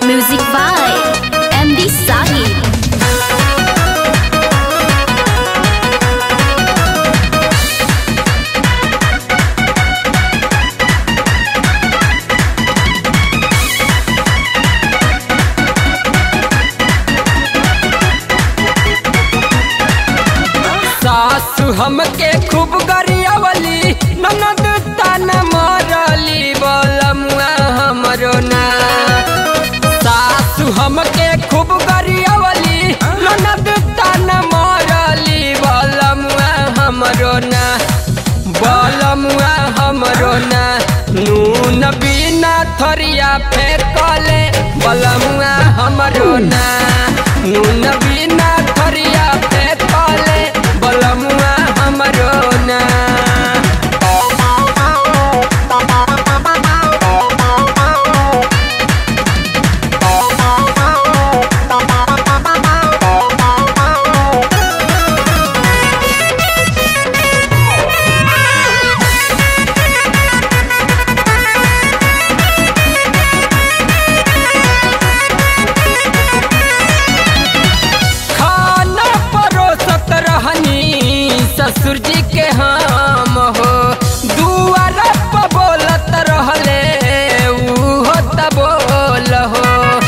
Music by MD Sahib. सासु हमके खूब गरियावली ननद ताना मरली बलमुआ हमरो ना सासु हमके खूब गरियावली ननद ताना मरली बलमुआ हमरो ना बलमुआ हमरो ना नून बिना थरिया फेंकले बलमुआ हमरो ना नून बिना थरिया फेंकले बलमुआ हमरो ना खाना परोसत रहनी ससुर जी के हम हो दुआर पर बोलत रहले उहो त बोल हो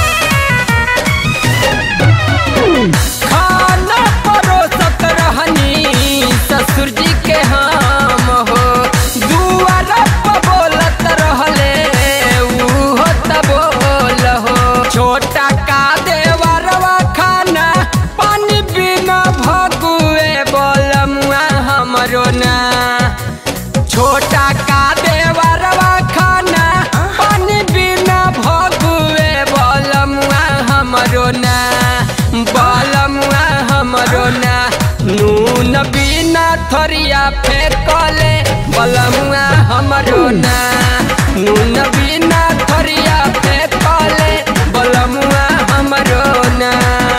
खाना परोसत रहनी ससुर जी के हम हो दुआर पर बोलत रहले उहो त बोल हो छोटा का देवरवा खाना पानी बिना भगुए बोलमुआ हमरो ना छोटा का देवरवा खाना पानी बिना भगुए बोलमुआ हमरो ना बोलमुआ हमरो ना नून बिना थरिया फेंकले बोलमुआ हमरो ना नून बिना थरिया फेंकले बोलमुआ हमरो ना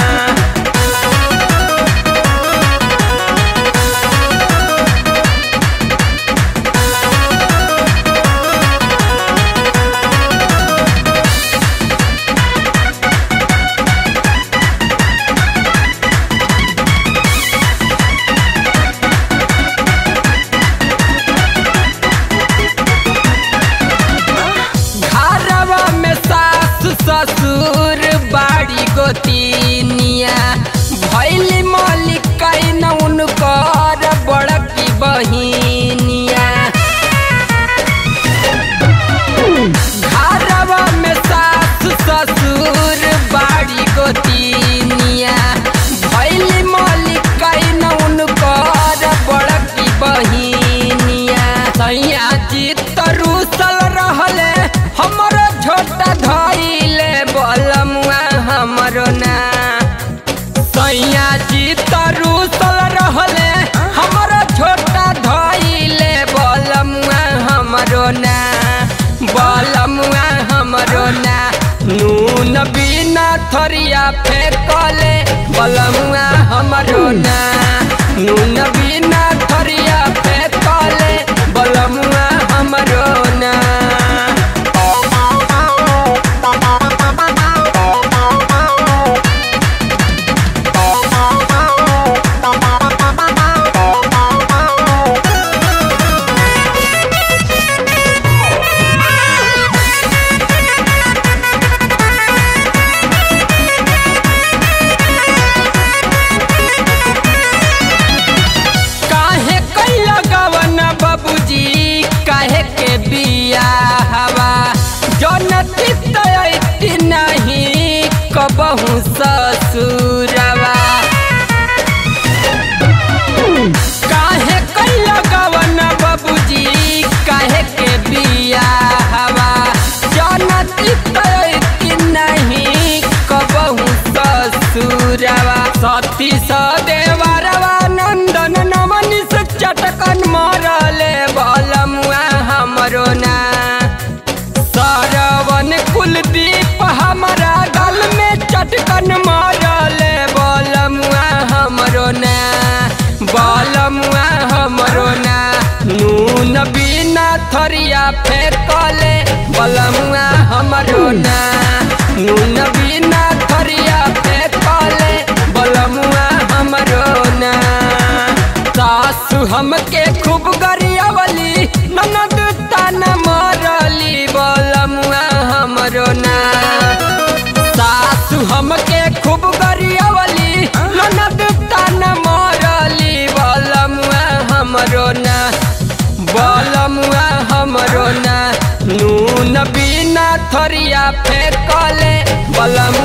घरवा में सास ससुर बाड़ी गोतिनिया भैली मालिक कैन उनकर बड़की बहिनिया घरवा में सास ससुर बाड़ी गोतिनिया भैली मालिक कैन उनकर बड़की बहिनिया सैया जी तरुसल रहले हमर छोटा धैले बलमुआ हमरो ना सैया जी तरुसल रहले हमर छोटा धैले बलमुआ हमरो ना बलमुआ हमरो ना नून बिना थरिया फेंकले बलमुआ हमरो ना नून बिना थरिया फेंकले बलमुआ हमरो ना काहे कैला गवन बाबूजी काहे के बिया हवा जनती तयती नहीं कबहू ससुरवा काहे कैला गवन बाबूजी काहे के बिया हवा जनती तयती नहीं कबहू ससुरवा सती सदेवरवा नंदन नमन से चटकन मारले बलमुआ हमरो ना सरवन कुलदीप हमारा गल में चटकन मारले बलमुआ हमरो ना बलमुआ हमरो ना नून बिना थरिया फेंकले बलमुआ हमरो ना नून बिना थरिया फेंकले बलमुआ हमरो ना सासु हमके खूब गरियावली ननद ताना मरली बलमुआ हमरो ना सासु हमके खूब गरियावली ननद ताना मरली बलमुआ हमरो ना बलमुआ हमरो ना नून बिना थरिया फेंकले बलमुआ